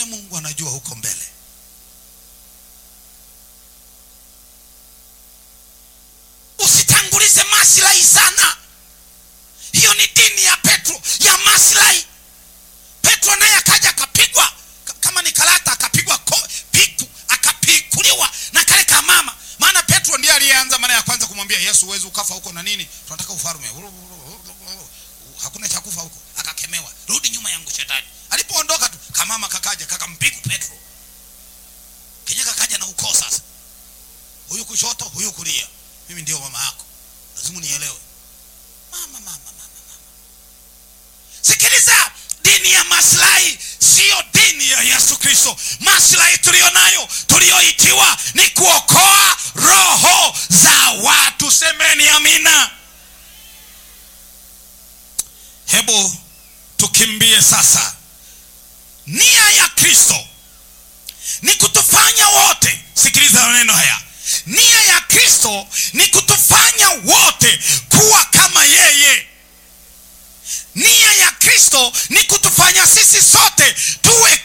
pengine mungu anajua huko mbele usitangulize maslahi sana hiyo ni dini ya petro ya maslahi petro naye akaja akapigwa ka- kama ni karata akapigwa ko- piku akapikuliwa na kale kamama maana petro ndiye aliyeanza mara ya kwanza kumwambia yesu huwezi ukafa huko na nini tunataka ufalme hakuna cha kufa huko akakemewa rudi nyuma yangu shetani alipoondoka tu kamama kakaja kakampigu petro kenye kakaja na ukoo sasa huyu kushoto huyu kulia mimi ndio mama yako lazima nielewe mama mama mama mama sikiliza dini ya maslahi siyo dini ya yesu kristo maslahi tuliyo nayo tuliyoitiwa ni kuokoa roho za watu semeni amina hebu tukimbie sasa nia ya kristo ni kutufanya wote sikiliza maneno haya nia ya kristo ni kutufanya wote kuwa kama yeye nia ya kristo ni kutufanya sisi sote tuwe